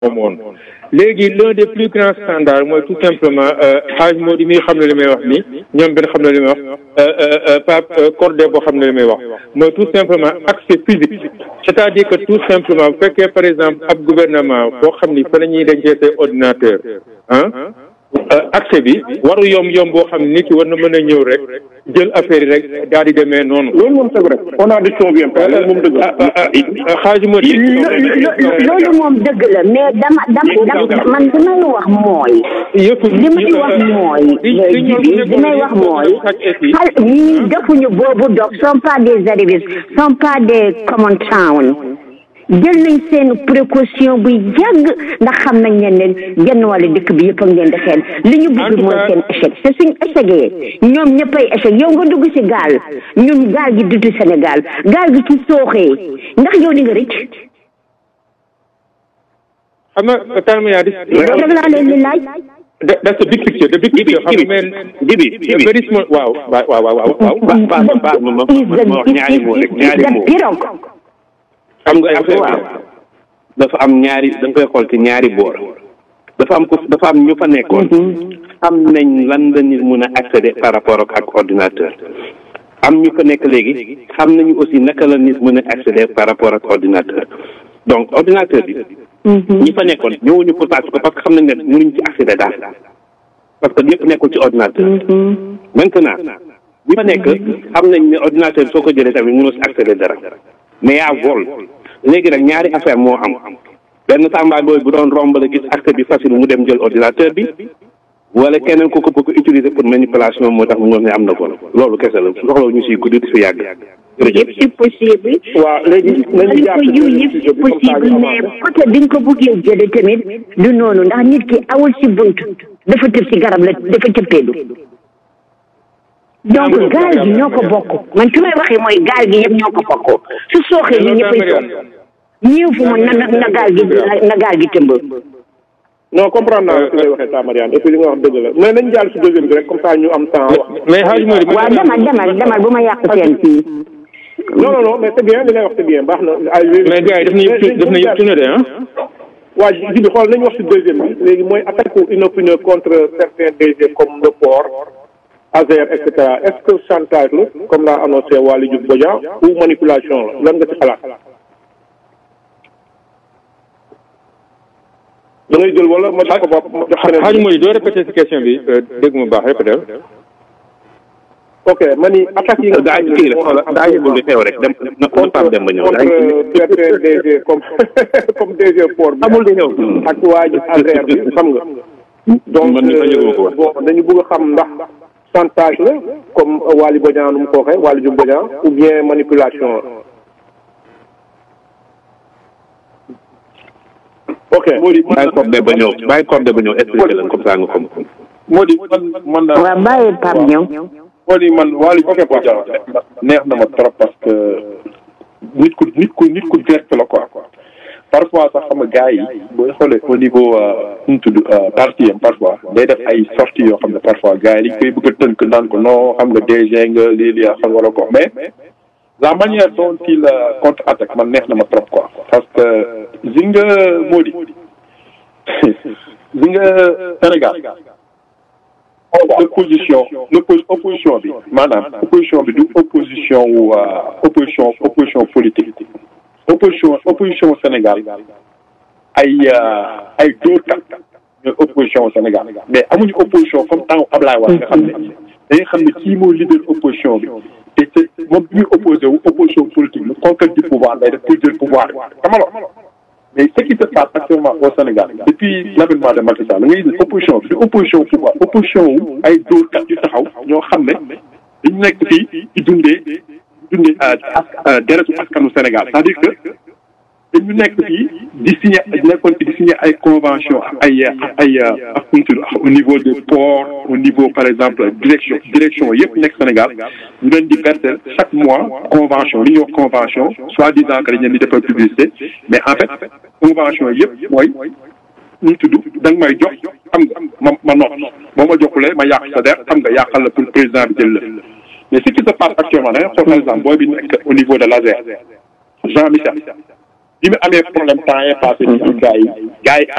moom woon léegi l'un des plus grands standards mooy tout simplement xaaj moo di mi xam ne li may wax ni ñoom benn xam ne li may wax Pape Cordé boo xam ne li may wax mooy tout simplement accès physique c'est-à-dire que tout simplement bu fekkee par exemple ab gouvernement boo xam ni fa la ñuy dencee say ordinateur ah accès bi waru yomb yomb boo xam ne nit ki war na mën a ñëw rek jël affaire yi rek daal di demee noonu. loolu moom c'est vrai on a des choses bien loolu moom dëgg la. xaaju ma di. loolu moom dëgg la mais dama dama man li may wax mooy. yëpp li may wax mooy. li may wax mooy. xal ñii defuñu boobu dog sont pas des arrivistes sont pas des common town. jël nañ seen précaution bu yàgg ndax xam nañ ne ne genn wàllu dëkk bi yëpp a ngeen di xel li ñu bëgg mooy seen échec te suñ échecgee ñoom ñëppay échec yow nga dugg ci gaal ñun gaal gi dutu Sénégal gaal gi ci sooxee ndax yow di nga rëcc xam nga Talla Madiane loolu rek laa leen di laaj that's the big picture the big picture xam nga jibi jibi very small waaw waaw waaw waaw waaw ba ba ba ma ma ma wax ñaari moo rek ñaari moo xam nga affaire bi dafa am ñaari da nga koy xool ci ñaari boor dafa am ko dafa am ñu fa nekkoon xam nañ lan la nit mun a accéder par rapport ak ak ordinateur am ñu fa nekk léegi xam nañu aussi naka la nit mën a accéder par rapport ak ordinateur donc ordinateur bi ñi fa nekkoon ñëwuñu pour tàcc ko parce que xam nañ ne mënuñ ci accéder daal parce que lépp nekkul ci ordinateur maintenant ñi fa nekk xam nañ ne ordinateur soo ko jëlee tamit mënoo si accéder dara mais yaa vol léegi nag ñaari affaire moo am benn tàmbaay booy bu doon romb la gis accès bi facile mu dem jël ordinateur bi wala keneen ku ko bëgg utiliser pour manipulation moo tax mu wax ne am na vol loolu kese la soxla ñu si guddi di fi yàgg. yëpp c'est possible. waaw léegi nañu jàpp ko yu yëpp c'est possible mais côté bi nga ko bëggee jëlee tamit du noonu ndax nit ki awul si bunt dafa tëb si garab la dafa cëppeelu donc gaal gi ñoo ko bokk man fi may waxee mooy gaal gi yëpp ñoo ko bokk su sooxee ñu ñëppay sox ñëw fu mu na na gaal gi na gaal gi tëmb non comprendre naa fi lay waxee ta Mariane et puis li nga wax dëgg la mais nañ jàll si deuxième bi rek comme ça ñu am temps wax mais xaaj Mody waaw demal demal demal bu ma yàq seen fii non non non mais c'est bien li ngay wax c'est bien baax na ay mais gars yi daf na yëpp daf na yëpp tourné de ah waa ji bi xool nañu wax si deuxième bi léegi mooy attaque ou inopinion contre certains DG comme le port Azer et cetera est-ce que chantage la comme l'a annoncé Waly Diouf Bodian ou manipulation la lan nga ci xalaat da ngay jël wala ma jox ko bopp ma jox keneen xaaj Mody doo répété si question bi dégg mu baax répété ok ma ni attaque yi nga daa kii la xoola daa yëgul li xew rek dem na Pape dem ba ñëw daa contre certains DG comme comme DG port bi amul di ñëw ak waa ji Azer bi xam nga donc man mi sax yëguma ko woon. bon dañu bëgg a xam ndax chantage la comme Waly Bodian nu mu ko waxee Waly Diouf Bodian ou bien manipulation la ok bàyyi cordé ba ñëw bàyyi cordé ba ñëw expliqué leen comme ça nga xam moo di man man daal waaw bàyyi Pape ñëw moo di man Waly Diouf Bodian neex na ma trop parce que nit ku nit ku nit ku direct la quoi parfois sax xam nga gars yi booy xoolee au niveau nu mu tudd parti am parfois day def ay sorties yoo xam ne parfois gars yi dañ koy bëgg a tënk naan ko non xam nga DG nga lii lii xam nga la ko mais la manière dont il contre attaque man neex na ma trop quoi parce que zi nga moo di zi nga Sénégal opposition opposition bi maanaam opposition bi du opposition wu opposition opposition politique opposition opposition Sénégal ay ay dóorkat ñooy opposition Sénégal mais amuñu opposition comme temps Ablaye Wade nga xam ne dañuy xam ne kii moo leader opposition bi te te moom bi muy opposé wu opposition politique la conquête du pouvoir day def pour jël pouvoir bi xamalo mais ce qui se passe actuellement au Sénégal depuis l'avènement de Macky Sall da ngay gis opposition bi du opposition pouvoir opposition wu ay dóorkat yu taxaw ñoo xam ne dañu nekk fii di dundee dundee deretu askanu Sénégal c'est-à-dire que dañu nekk fii di signé nekkoon fi di signé ay convention ay ay ak au niveau des ports au niveau par exemple direction direction yëpp nekk Sénégal ñu leen di verser chaque mois convention li ñuy wax convention soi-disant que dañ leen di defal publicité mais en fait convention yëpp mooy ñu tudd da nga may jox xam nga ma ma noppi boo ma joxulee ma yàq sa der xam nga yàqal la pour président bi jël la mais ce qui se passe actuellement da ngay xool par exemple booy bi nekk au niveau de l'ASER Jean Michel bi mu amee problème temps est passé ci gars yi gars yi